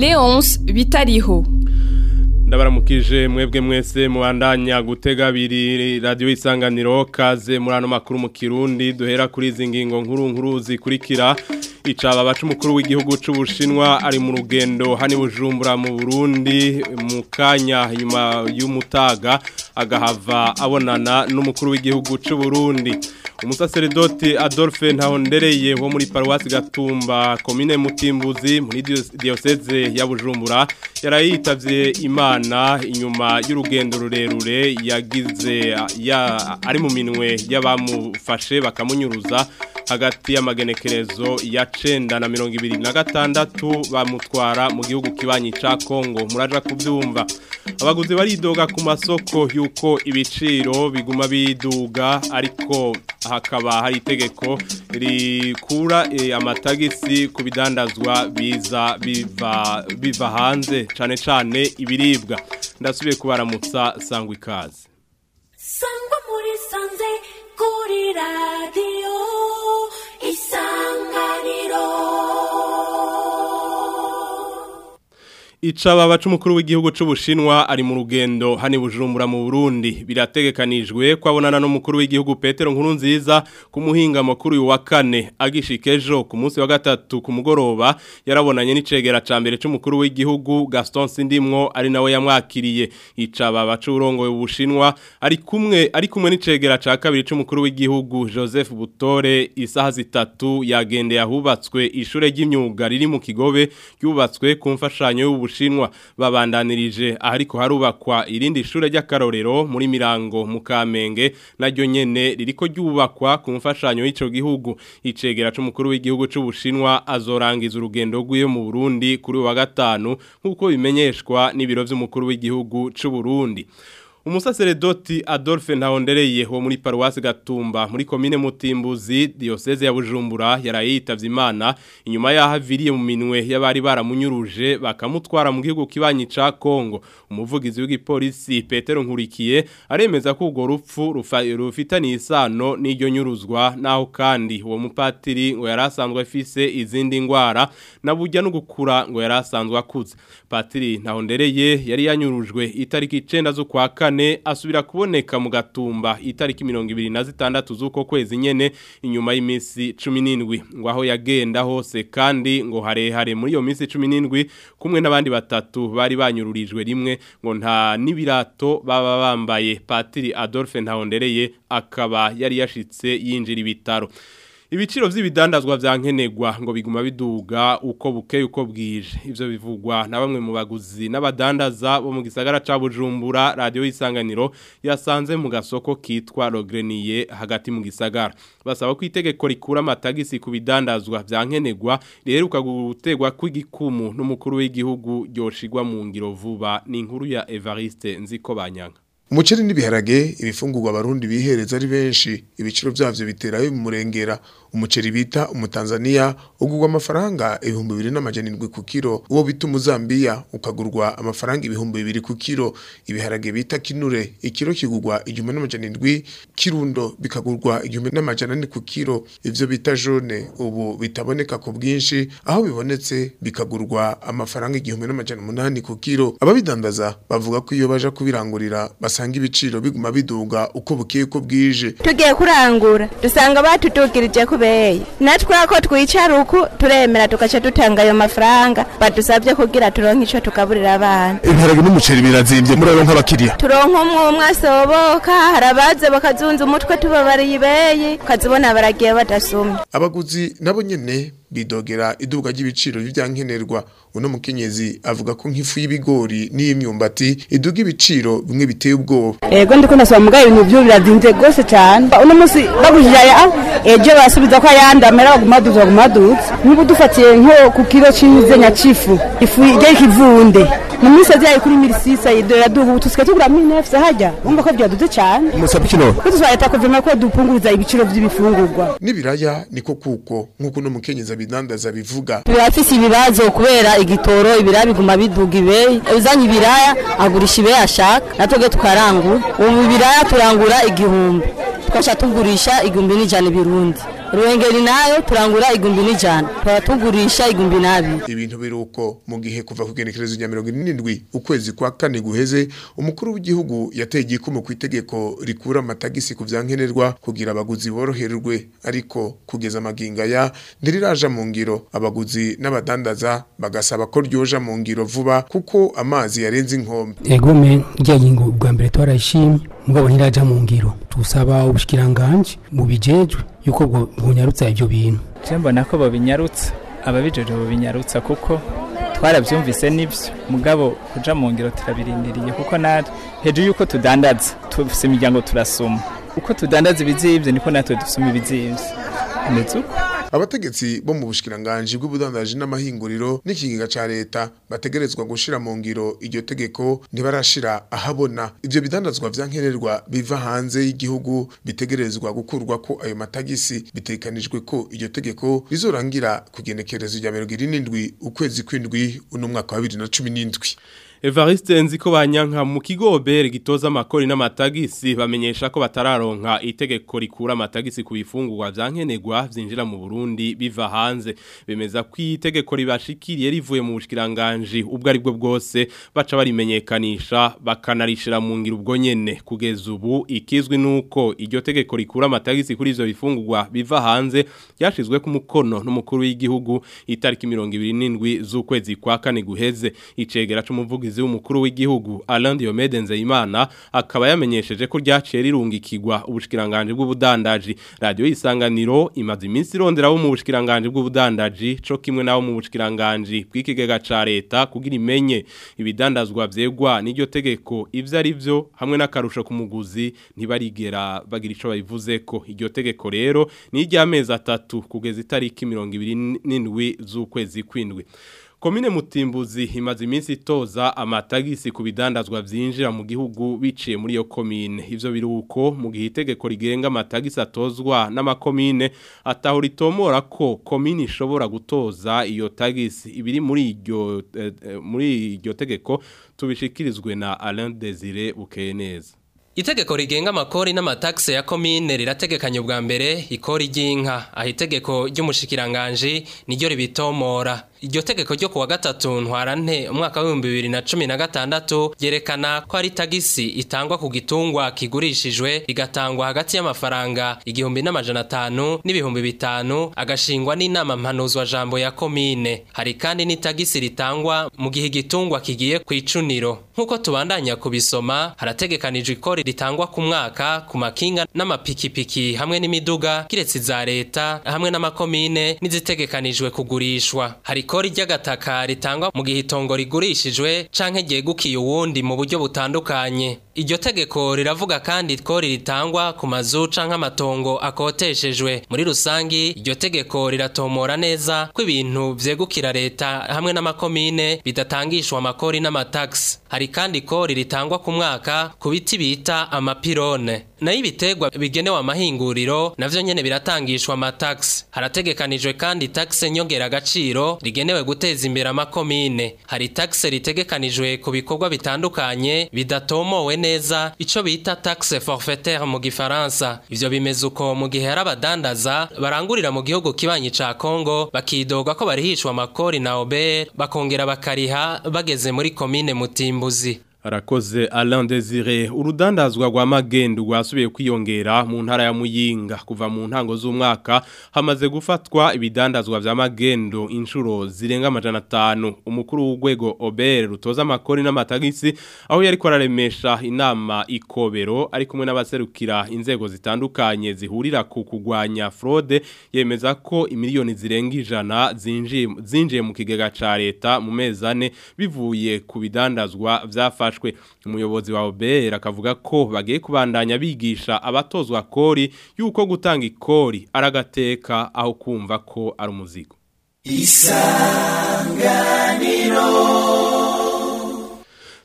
Leonce Bitariho ndabaramukije mwebwe mwese mubandanya gutega abiri radiyo isanganiro kaze muri ano makuru mu kirundi duhera kuri izi ngingo nkuru nkuru zikurikira icaba baca umukuru w'igihugu c'ubushinwa ari mu rugendo hani bujumbura mu Burundi mu kanya nyuma y'umutaga agahava abonana n'umukuru w'igihugu c'u Burundi umusaseredoti Adolphe Ntahondereye wo muri Paruwasi Gatumba komine Mutimbuzi muri diocese ya Bujumbura yarayitavye Imana inyuma y'urugendo rurerure yagize ya ari mu minwe y'abamufashe bakamunyuruza hagati y'amagenekerezo ya cenda na mirongo ibiri na gatandatu bamutwara mu gihugu kibanyi ca Kongo muraja kuvyumva abaguzi baridoga ku masoko yuko ibiciro biguma biduga ariko hakaba hari itegeko rikura e, amatagisi ku bidandazwa biza biva biva hanze cane cane ibiribwa ndasubiye kubaramutsa sangwa ikaze sangwa muri sanze kuri radio Icaba baca umukuru w'igihugu c'ubushinwa ari mu rugendo hani bujumbura mu Burundi birategekanijwe kwabonana n'umukuru w'igihugu Petero Nkurunziza ku muhinga makuru wa kane agishikejo ku munsi wa gatatu ku mugoroba yarabonanye n'icegera ca mbere c'umukuru w'igihugu Gaston Sindimwo ari nawe yamwakiriye icaba baca urongo y'ubushinwa ari kumwe ari kumwe n'icegera ca kabiri c'umukuru w'igihugu Joseph Butore isaha zitatu yagende yahubatswe ishure ry'imyuga riri mu Kigobe ryubatswe ku mfashanyo y'ubu Bushinwa babandanirije ariko harubakwa irindi shure ry'akarorero muri mirango mu Kamenge naryo nyene ririko ryubakwa ku mfashanyo y'ico gihugu icegera c'umukuru w'igihugu c'ubushinwa azorangiza urugendo rw'iyo mu Burundi kuri wa gatanu nkuko bimenyeshwa n'ibiro vy'umukuru w'igihugu c'u Burundi Umusaseredoti Adolphe Ntahondereye wo muri Paruwasi Gatumba muri komine Mutimbuzi diocese ya Bujumbura yarayitavye Imana inyuma yaho aviriye mu minwe y'abari baramunyuruje bakamutwara mu gihugu kibanyi ca Kongo umuvugizi w'igipolisi Petero Nkurikiye aremeza ko urwo rupfu rufitaniye isano n'iryo nyuruzwa naho kandi uwo mupatiri ngo yarasanzwe afise izindi ngwara na burya no gukura ngo yarasanzwe akuze Patiri Ntahondereye yari yanyurujwe itariki 9 zo kwa kane asubira kuboneka mu gatumba itariki mirongo ibiri na zitandatu z'uko kwezi nyene inyuma y'imisi cumi n'indwi ngo aho yagenda hose kandi ngo harehare muri iyo minsi cumi n'indwi kumwe n'abandi batatu bari banyururijwe rimwe ngo nta n'ibirato baba bambaye patiri Adolphe Ntahondereye akaba yari yashitse yinjira ibitaro Ibiciro vy'ibidandazwa vyankenegwa ngo biguma biduga uko bukeye uko bwije ivyo bivugwa na bamwe mu baguzi n'abadandaza bo mu gisagara ca Bujumbura radio isanganiro yasanze mu gasoko kitwa Logrenier hagati mu gisagara basaba ko itegeko rikura amatagisi ku bidandazwa vyankenegwa riheruka gutegwa kw'igikumu n'umukuru w'igihugu ryoshigwa mu ngiro vuba ni inkuru ya Evariste Nziko Banyanga Umuceri n'ibiharage ibifungurwa abarundi bihereza ari benshi ibiciro byavyo bitera mu murengera umuceri bita umutanzania ugurwa amafaranga ibihumbi bibiri n'amajana indwi ku kiro uwo bita umuzambiya ukagurwa amafaranga ibihumbi bibiri ku kiro ibiharage bita kinure ikiro kigurwa igihumbi n'amajana indwi kirundo bikagurwa igihumbi n'amajana ane ku kiro ivyo bita jone ubu bitaboneka ku bwinshi aho bibonetse bikagurwa amafaranga igihumbi n'amajana umunani ku kiro ababidandaza bavuga ko iyo baja kubirangurira basanga ibiciro biguma biduga uko bukeye uko bwije tugiye kurangura dusanga batutugirije kubeye natwe ko twicara uku turemera tugaca dutanga ayo mafaranga badusabye kugira turonke ico tugaburira abana ibiharage n'umuceri birazimvye muraronka abakiriya turonka umwe umwe asoboka harabaze bakazunza umutwe tubabariye ibeye ukazibona baragiye badasumye abaguzi nabo nyene bidogera iduga ry'ibiciro by'ivyankenerwa uno mukenyezi avuga ko nk'ifu y'ibigori n'iy'imyumbati iduga ibiciro bimwe biteye ubwoba ego ndiko ndasaba mugaye ibintu byo birazinze gose cyane uno munsi bagujije aya ejo basubiza ko ayandi amera baguma duza baguma duza nk'ubu dufatiye nko ku kiro c'imizenya c'ifu ifu y'ikivunde mu minsi yaziye kuri mirisisa idora duga ubu tusigaye tugura minefuse hajya wumva ko byaduze cyane musaba ikino ko tuzaba leta kuvema ko dupunguriza ibiciro by'ibifungurwa n'ibiraya niko kuko nk'uko uno mukenyezi abidandaza bivuga birafise ibibazo kubera igitoro ibiraya biguma biduga ibeyi uzanye ibiraya agurisha ibeyi ashaka natwebwe tukarangura ubu ibiraya turangura igihumbi tukaca tugurisha igihumbi n'ijana ibirundi ruhengeri nayo turangura igumbi n'ijana tukaba tugurisha igumbi n'abiri ibintu biruko mu gihe kuva ku genekerezo rya mirongo irindwi ukwezi kwa kane guheze umukuru w'igihugu yateye igikumu ku itegeko rikura amatagisi ku vyankenerwa kugira abaguzi boroherwe ariko kugeza amaginga ya ndiriraja mu ngiro abaguzi n'abadandaza bagasaba ko ryoja mu ngiro vuba kuko amazi yarenze inkombe egome rya ngingo bwa mbere twarayishimye mugabo ntiraja mu ngiro tusaba ubushikiranganje mu bijejwe yuko bwo bunyarutsa ivyo bintu je mbona ko bobinyarutsa ababijeje bobinyarutsa kuko twaravyumvise n'ivyo mugabo kuja mu ngiro turabirindiriye kuko natwe hejuru yuko tudandaza tufise imiryango turasoma uko tudandaza ibizivye niko natwe dusoma ibizivye ameze uko abategetsi bo mu bushikiranganje bw'ubudandaji n'amahinguriro n'ikigega ca leta bategerezwa gushira mu ngiro iryo tegeko ntibarashira ahabona ivyo bidandazwa vyankenerwa biva hanze y'igihugu bitegerezwa gukurwa ko ayo matagisi bitekanijwe ko iryo tegeko rizorangira kugenekerezo rya 27 ukwezi kw'indwi uno mwaka wa 2017 Evariste nziko banyanka mu kigo obere gitoza amakori n'amatagisi bamenyesha ko batararonka itegeko rikura amatagisi ku bifungurwa vyankenerwa vyinjira mu Burundi biva hanze bemeza ko itegeko ribashikiriye rivuye mu bushikiranganje ubwo ari bwo bwose baca barimenyekanisha bakanarishira mu ngiro ubwo nyene kugeza ubu ikizwi nuko iryo tegeko rikura amatagisi kuri ivyo bifungurwa biva hanze yashizwe ku mukono n'umukuru w'igihugu itariki 27 z'ukwezi kwa kane guheze icegera c'umuvugi umuvugizi w'umukuru w'igihugu Alain Diomede Nzeyimana akaba yamenyesheje ko ryaciye rirungikirwa ubushikiranganje bw'ubudandaji radio isanganiro imaze iminsi irondera bo mu bushikiranganje bw'ubudandaji co kimwe nawo mu bushikiranganje bw'ikigega ca leta kugira imenye ibidandazwa vyegwa n'iryo tegeko ivyo ari vyo hamwe n'akarusho ku muguzi ntibarigera bagira ico babivuze ko iryo tegeko rero ni iry'amezi atatu kugeza itariki 27 z'ukwezi kw'indwi Komine Mutimbuzi imaze iminsi itoza amatagisi ku bidandazwa vyinjira mu gihugu biciye muri iyo komine. Ivyo biruko mu gihe itegeko rigenga amatagisi atozwa n'amakomine ataho ritomora ko komine ishobora gutoza iyo tagisi ibiri muri iryo eh, muri iryo tegeko tubishikirizwe na Alain Desire Bukeneza. Itegeko rigenga amakori n'amataxe ya komine rirategekanye ubwa mbere ikori ry'inka aho itegeko ry'umushikiranganje niryo ribitomora iryo tegeko ryo kuwa gatatu ntwarante umwaka w'ibihumbi bibiri na cumi na gatandatu ryerekana ko ari tagisi itangwa ku gitungwa kigurishijwe igatangwa hagati y'amafaranga igihumbi n'amajana atanu n'ibihumbi bitanu agashingwa n'inama mpanuzwa jambo ya komine hari kandi n'itagisi ritangwa mu gihe igitungwa kigiye ku icuniro nk'uko tubandanya kubisoma harategekanijwe ikori ritangwa ku mwaka ku makinga n'amapikipiki hamwe n'imiduga kiretse za leta hamwe n'amakomine n'izitegekanijwe kugurishwa hari ikori ry'agataka ritangwa mu gihe itongo rigurishijwe canke ryegukiye uwundi mu buryo butandukanye iryo tegeko riravuga kandi ikori ritangwa ku mazu canke amatongo akoteshejwe muri rusangi iryo tegeko riratomora neza ko ibintu vyegukira leta hamwe n'amakomine bidatangishwa amakori n'amataxi hari kandi ikori ritangwa ku mwaka ku biti bita amapirone nayo ibitegwa bigenewe amahinguriro navyo nyene biratangishwa amataxi harategekanijwe kandi taxe nyongera agaciro rigenewe guteza imbere amakomine hari taxe ritegekanijwe ku bikorwa bitandukanye bidatomowe neza ico bita taxe forfaitaire mu gifaransa ivyo bimeze uko mu gihe hari abadandaza barangurira mu gihugu kibanyi ca Kongo bakidoga ko barihishwa amakori na Ober bakongera bakariha bageze muri komine Mutimbuzi Arakoze Alain Desire urudandazwa rwa magendo rwasubiye kwiyongera mu ntara ya Muyinga kuva mu ntango z'umwaka hamaze gufatwa ibidandazwa vya magendo inshuro zirenga amajana 5 umukuru w'ugwego Ober rutoza amakori n'amatagisi aho yari kwararemesha inama ikobero ari kumwe n'abaserukira inzego zitandukanye zihurira ku kugwanya fraude yemeza ko imiliyoni zirenga ijana zinjiye zinjiye mu kigega ca leta mu mezane bivuye ku bidandazwa vyafashwe bafashwe umuyobozi wa OBR akavuga ko bagiye kubandanya bigisha abatozwa kori yuko gutanga ikori aragateka aho kumva ko ari umuzigo isanganiro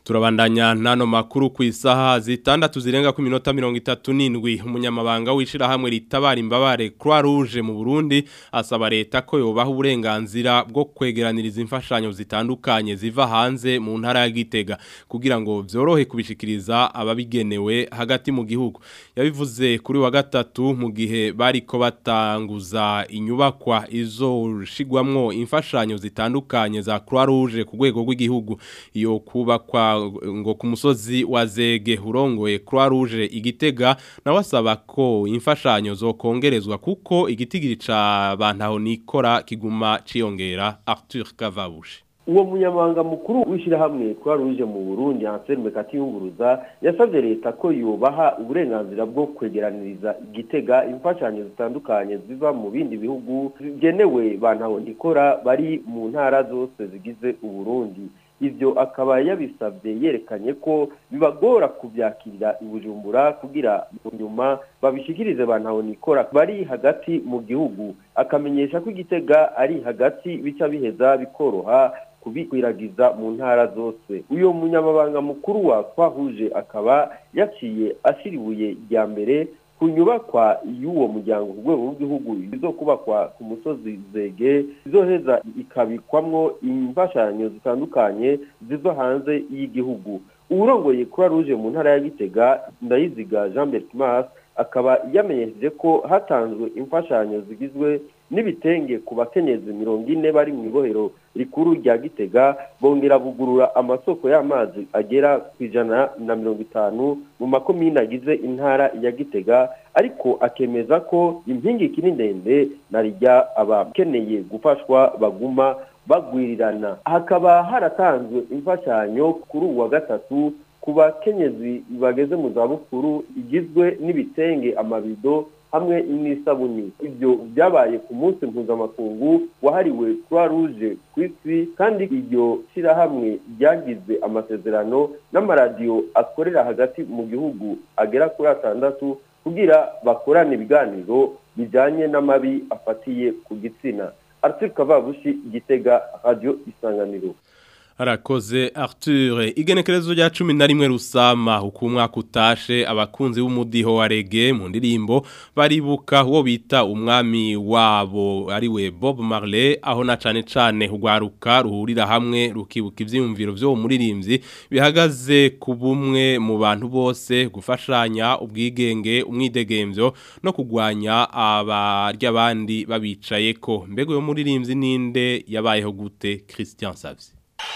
Turabandanya nano makuru ku isaha zitandatu zirenga ku minota mirongo itatu n'indwi umunyamabanga w'ishirahamwe ritabara imbabare Croix Rouge mu Burundi asaba leta ko yobaha uburenganzira bwo kwegeraniriza imfashanyo zitandukanye ziva hanze mu ntara ya Gitega kugira ngo vyorohe kubishikiriza ababigenewe hagati mu gihugu yabivuze kuri wa gatatu mu gihe bariko batanguza inyubakwa izoshigwamwo imfashanyo zitandukanye za Croix Rouge ku rwego rw'igihugu iyo kubakwa ngo ku musozi wa Zege urongoye Croix Rouge igitega nawe asaba ko imfashanyo zokongerezwa kuko igitigiri ca bantaho nikora kiguma ciyongera Arthur Kavabushi uwo munyamabanga mukuru w'ishyirahamwe Croix Rouge mu Burundi Anselme Katiyunguruza yasabye leta ko yobaha uburenganzira bwo kwegeraniriza igitega imfashanyo zitandukanye ziva mu bindi bihugu zigenewe bantaho nikora bari mu ntara zose zigize Uburundi ivyo akaba yabisabye yerekanye ko bibagora kubyakirira ibujumbura kugira nyuma babishikirize bantaho nikora bari hagati mu gihugu akamenyesha ko igitega ari hagati bica biheza bikoroha kubikwiragiza mu ntara zose uyo munyamabanga mukuru wa twahuje akaba yaciye ashiribuye rya mbere ku nyubakwa y'uwo muryango ku rwego rw'igihugu izokubakwa ku musozi zege izoheza ikabikwamwo imfashanyo zitandukanye ziva hanze y'igihugu uwurongoye Croix Rouge mu ntara ya Gitega Ndayiziga Jean Bertimas akaba yamenyesheje ko hatanzwe imfashanyo zigizwe n'ibitenge ku bakenyezi mirongo ine bari mu ibohero rikuru rya Gitega bongera bugurura amasoko y'amazi agera ku ijana na mirongo itanu mu makomine agize intara ya Gitega ariko akemeza ko impingi ikiri ndende na rijya abakeneye gufashwa baguma bagwirirana hakaba haratanzwe imfashanyo kuri uwa gatatu ku bakenyezi bageze mu zabukuru igizwe n'ibitenge amabido hamwe n'isabuni ibyo byabaye ku munsi mpuzamakungu wahariwe croix rouge ku isi kandi iryo shyirahamwe ryagize amasezerano n'amaradiyo akorera hagati mu gihugu agera kuri atandatu kugira bakorane ibiganiro bijyanye n'amabi afatiye ku gitsina Arthur Kavabushi Gitega Radio Isanganiro Harakoze Arthur igenekerezo rya 11 rusama uko umwaka utashe abakunzi b'umudiho wa reggae mu ndirimbo baribuka uwo bita umwami wabo ari we Bob Marley aho na cane cane ugwaruka ruhurira hamwe rukibuka ivyiyumviro vyo muririmbyi bihagaze ku bumwe mu bantu bose gufashanya ubwigenge umwidegemvyo no kugwanya abarya abandi babicayeko mbego yo muririmbyi ninde yabayeho gute Christian Savzi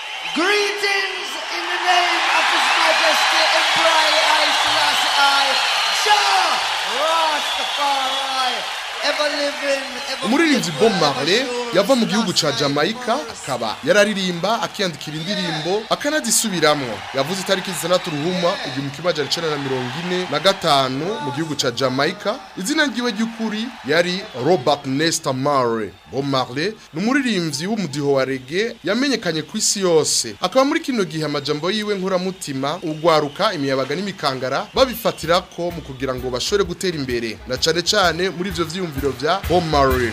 Greetings in the name of His Majesty Emperor Haile Selassie I, Jah Rastafari, ever living, ever umuririmbyi Bob Marley yava mu gihugu ca Jamaica akaba yararirimba akiyandikira indirimbo akanazisubiramwo yavuze itariki zitandatu ruhuma igihumbi kimwe amajana icenda na mirongo ine na gatanu mu gihugu ca Jamaica izina ryiwe ry'ukuri yari Robert Nesta Marley Bob Marley ni umuririmbyi w'umudiho wa reggae yamenyekanye ku isi yose akaba muri kino gihe amajambo yiwe nkuramutima ugwaruka imiyabaga n'imikangara babifatirako mu kugira ngo bashobore gutera imbere na cane cane muri ivyo vyiyumviro vya Bob Marley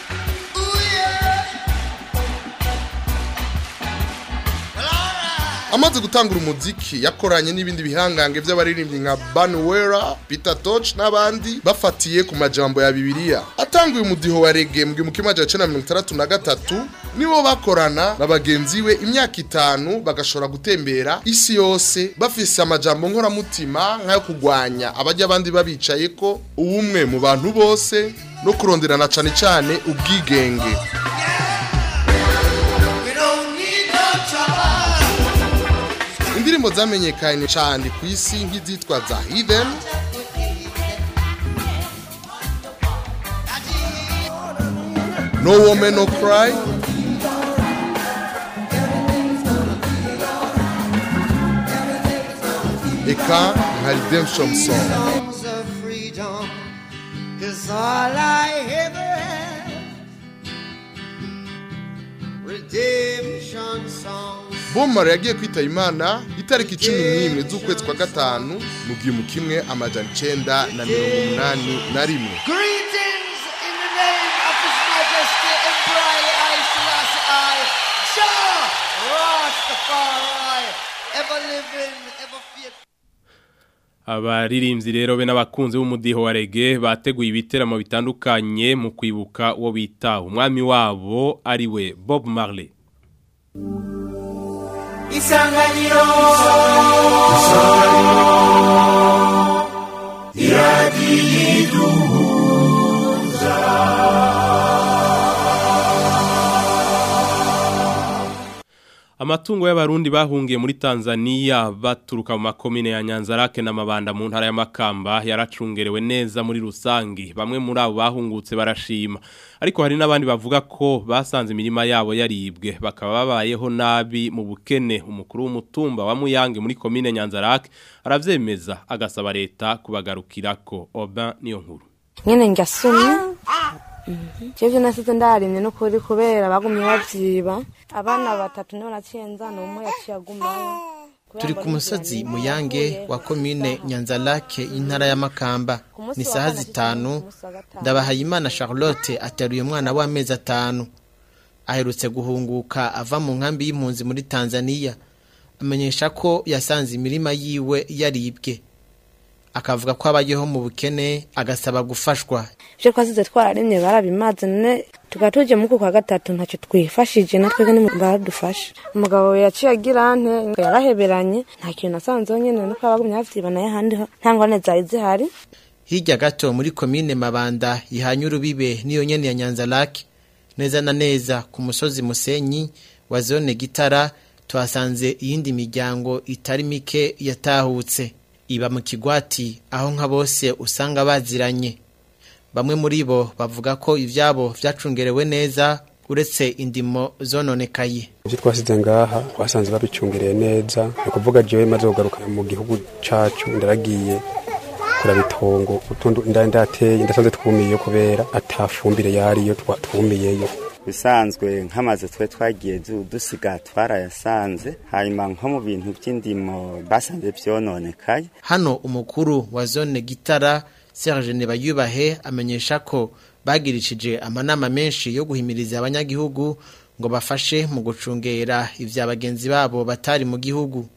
amaze gutangura umuziki yakoranye n'ibindi bihangange by'abaririmbyi nka Banwera, Peter Toch n'abandi bafatiye ku majambo ya Bibiliya atanguye umudiho wa reggae mu gihumbi kimwe amajana icenda na mirongo itandatu na gatatu nibo bakorana na bagenzi we imyaka itanu bagashobora gutembera isi yose bafise amajambo nkoramutima nk'ayo kugwanya abajya abandi babicaye ko ubumwe mu bantu bose no kuronderana cane cane ubwigenge We don't need no trouble. indirimbo zamenyekanye cyane ku isi nk'izitwa za Heathen No Woman No Cry eka nka Redemption Song Songs of freedom, cause all I ever had. Redemption songs. Bomar yagiye kwitaba Imana itariki cumi n'imwe z'ukwezi kwa gatanu mu gihumbi kimwe amajana icenda na mirongo umunani na rimwe Greetings in the name of His Majesty Emperor Haile Selassie I, Jah Rastafari, ever living, ever faithful. Abaririmbyi rero be n'abakunzi b'umudiho wa reggae bateguye ibiteramo bitandukanye mu kwibuka uwo bita umwami wabo ari we Bob Marley. Isanganiro Amatungo y'abarundi bahungiye muri Tanzania baturuka mu makomine ya Nyanzarake na Mabanda mu ntara ya Makamba yaracungerewe neza muri rusangi bamwe muri abo bahungutse barashima ariko hari n'abandi bavuga ko basanze imirima yabo yaribwe bakaba babayeho nabi mu bukene umukuru w'umutumba wa Muyange muri komine Nyanzarake aravyemeza agasaba leta kubagarukirako Oban niyo nkuru nyene ngasumye Jeje nasize ndarimye no kuri kubera bagumye bavyiba abana batatu nibo naciyenza n'umwe yaciye agumayo turi ku musozi muyange wa komine nyanzarake y'intara ya makamba ni saha zitanu ndabahayimana charlotte ateruye umwana w'amezi atanu aherutse guhunguka ava mu nkambi y'impunzi muri tanzania amenyesha ko yasanze imirima yiwe yaribwe akavuga ko abayeho mu bukene agasaba gufashwa ivyo twasize twararimye barabimaze none tukaba tuje muku kwa gatatu ntacyo twifashije natwe ni baradufasha umugabo yaciye agira ante yaraheberanye nta kintu nasanzeho nyene nuko abagumye bavyiba naye ahandi ho nta ngwane zari zihari hirya gato muri komine mabanda ihanye urubibe n'iyo nyene ya nyanzarake neza na neza ku musozi musenyi wa zone gitara tuhasanze iyindi miryango itari mike yatahutse iba mu kigwati aho nka bose usanga baziranye bamwe muri bo bavuga ko ivyabo vyacungerewe neza uretse indimo zononekaye ivyo twasize ngaha twasanze babicungereye neza ni ukuvuga jewe maze kugaruka mu gihugu cacu ndaragiye kuraba itongo utundi ndateye ndasanze twumiyeyo kubera atafumbire yariyo twa- twumiyeyo bisanzwe nk'amazu twe twagiye du- dusiga twarayasanze hanyuma nko mu bintu by'indimo basanze vyononekaye hano umukuru wa zone gitara Serge Nebayubahe amenyesha ko bagirishije amanama menshi yo guhimiriza abanyagihugu ngo bafashe mu gucungera ivya bagenzi babo batari mu gihugu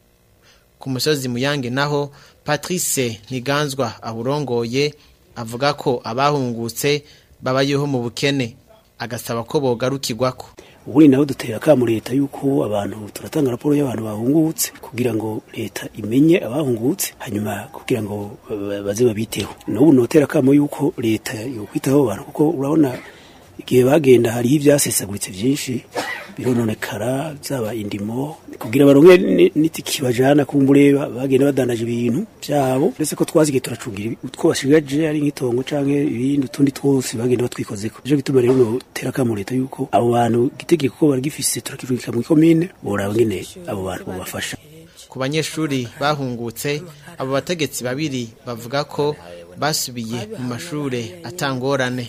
ku musozi muyange naho Patrice Ntiganzwa awurongoye avuga ko abahungutse babayeho mu bukene agasaba ko bogarukirwako ubundi nawe dutera akamu leta yuko abantu turatanga raporo y'abantu bahungutse kugira ngo leta imenye abahungutse hanyuma kugira ngo ba- baze babiteho n'ubu notera akamo yuko leta yokwitaho abo bantu kuko urabona igihe bagenda hariho ibyasesaguritse byinshi birononekara byaba indimo kugira baronke ni- n'itiki bajana kumbure ba- bagenda badandaje ibintu byabo ndetse ko twazigiye turacungira utwo bashigaje ari nk'itongo canke ibindi utundi twose bagenda batwikozeko nico gituma rero notera akamo leta yuko abo bantu igitegeko ko baragifise turakirungika mu komine boraba ngene abo bantu bobafasha ku banyeshuri bahungutse abo bategetsi babiri bavuga ko basubiye mu mashure atangorane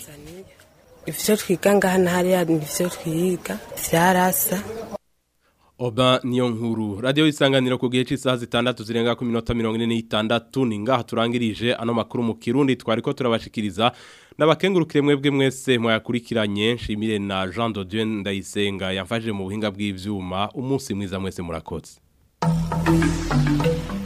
ivyo twiga ngaha na hariya nivyo twiga vyarasa Oba niyo nkuru radio isanganiro ku gihe cy'isaha zitandatu zirenga ku minota 46 ni ngaha turangirije ano makuru mu Kirundi twariko turabashikiriza nabakengurukire mwebwe mwese mwayakurikiranye nshimire na Jean de Dieu Ndayisenga yamfashije mu buhinga bw'ivyuma umunsi mwiza mwese murakoze